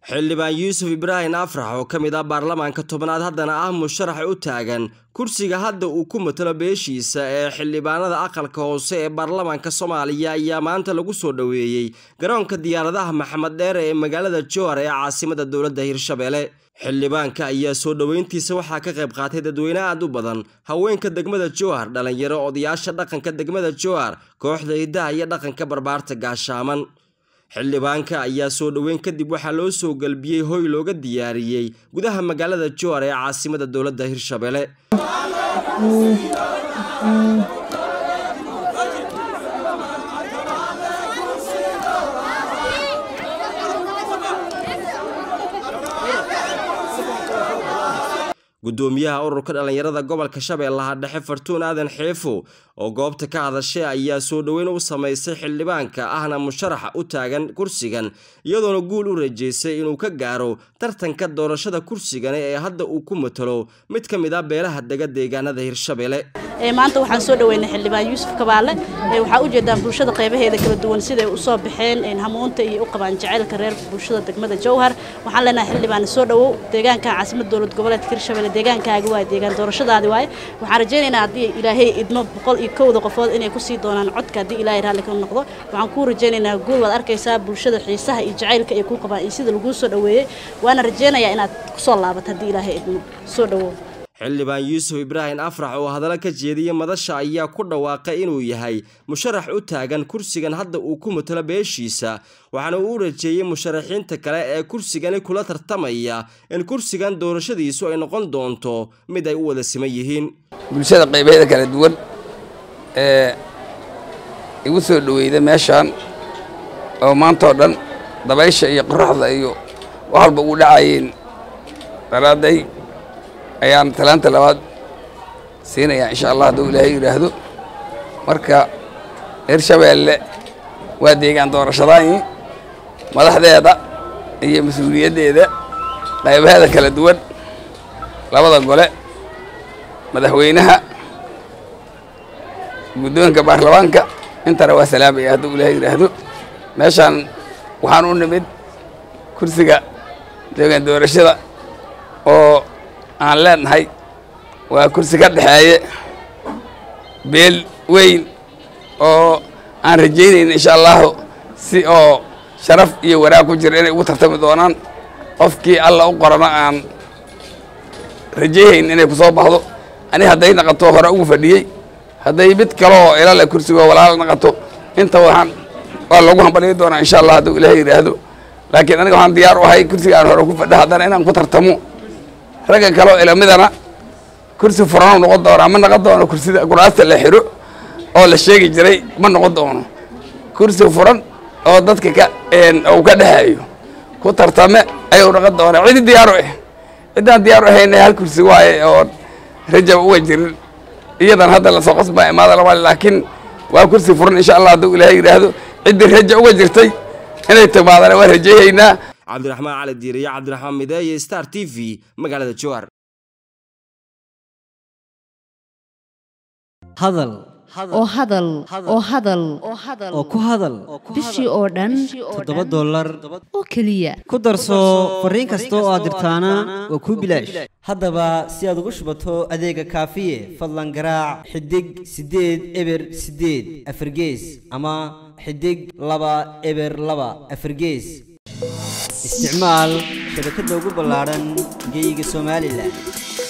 xildhibaan yuusuf ibraahim afrax oo ka mid ah baarlamaanka tobnaad haddana ah musharax u taagan kursiga hadda uu ku matalo beeshiisa ee xildhibaanada aqalka hoose ee baarlamaanka soomaaliya ayaa maanta lagu soo dhoweeyey garoonka diyaaradaha maxamed dheere ee magaalada jowhar ee caasimada dowladda hirshabelle xildhibaanka ayaa soo dhoweyntiisa waxaa ka qayb qaatay dadweyne aad u badan haweenka degmada jowhar dhalinyaro odayaasha dhaqanka degmada jowhar kooxda hidaha iyo dhaqanka barbaarta gaashaaman xildhibaanka ayaa soo dhoweyn kadib waxaa loo soo galbiyey hoy looga diyaariyey gudaha magaalada jowhar ee caasimada dowladda hirshabelle gudoomiyaha ururka dhallinyarada gobolka shabeellaha dhexe fartuun aadan xeefo oo goobta ka hadashay ayaa soo dhoweyn u samaysay xildhibaanka ahna musharaxa u taagan kursigan iyadoona guul u rajeysay inuu ka gaaro tartanka doorashada kursigani ee hadda uu ku matalo mid ka mid ah beelaha dega deegaanada hirshabelle maanta waxaan soo dhaweynay xildhibaan yuusuf kabaale waxaa ujeedaan bulshada qaybaheeda kala duwan siday usoo baxeen hamuunta iyo u qabaan jacaylka reer bulshada degmada jowhar waxaan leenahay xildhibaan soo dhawow deegaanka caasimada dowlad goboleedka hirshabelle deegaankaaga waay deegaan doorashadaadi waaye waxaan rajaynaynaa haddii ilaahay idmo boqol iyo kowda qofood inay kusii doonaan codka haddii ilaahay raalli ka noqdo waxaan kuu rajaynaynaa guul waad arkaysaa bulshada xiisaha iyo jacaylka ay kuu qabaan iyo sida laguu soo dhaweeyey waana rajaynayaa inaad kusoo laabato haddii ilaahay idmo soo dhawow xildhibaan yuusuf ibraahim afrax oo hadallo ka jeediyey madasha ayaa ku dhawaaqay inuu yahay musharax u taagan kursigan hadda uu ku matalo beeshiisa waxaana uu u rajeeyey musharaxiinta kale ee kursigani kula tartamaya in kursigan doorashadiisu ay noqon doonto mid ay u wada siman yihiin bulshada qaybaheeda kala duwan ee igu soo dhoweyda meeshaan oo maantao dhan dabaysha iyo qoraxda iyo wax walba ugu dhacayeen daraadday ayaan talaanta labaad siinayaa insha allah hadduu ilaahay yidhaahdo marka hirshabeelle waa deegaan doorashadaani madaxdeeda iyo mas-uuliyaddeeda qaybaheeda kala duwan labada gole madaxweynaha guddoonka baarlamaanka intana waa salaamaya hadduu ilaahay yidhaahdo meeshaan waxaan u nimid kursiga deegaan doorashada oo aan leenahay waa kursi ka dhexeeye beel weyn oo aan rajaynayna insha allahu si oo sharaf iyo wanaag ku jira inay ugu tartami doonaan qofkii alla u qorana aan rajayhayn inay ku soo baxdo ani hadday naqato hore ugu fadhiyey hadday mid kaleoo ilale kursigoo walaala naqato inta waxaan waa loogu hambaliyi doonaa insha allah hadduu ilaahay yidhaahdo laakiin aniga waxaan diyaar u ahay kursiga aan hore ku fadha haddana inaan ku tartamo ragga kaleo ilamidana kursi furanu noqon doonaa ma noqon doono kursida kuraasta la xiro oo la sheegi jiray ma noqon doono kursi furan oo dadka ka uu ka dhexeeyo ku tartame ayuu noqon doonaa cidi diyaaru ah ciddaan diyaaru ahayna hal kursi waaye oo rajab uga jirin iyadan hadda lasoo qasbaa imaada laba laakiin waa kursi furan insha allah hadduu ilaahay yidhaahdo ciddii raja uga jirtay inay timaadana waan rajayhaynaa cabdiraxmaan cali diiriyo cabdiraxmaan mideeye star t v magaalada jowhar hadal oo hadal oo hadal oo ku hadal bishii oo dhan toddoba dollar oo keliya ku darso fariin kasta oo aad dirtaana waa kuu bilaash haddaba si aad ugu shubato adeega kaafiye fadlan garaac xidig siddeed eber siddeed afargees ama xidig laba eber laba afargees isticmaal shabakadda ugu ballaadhan geeyiga somalilan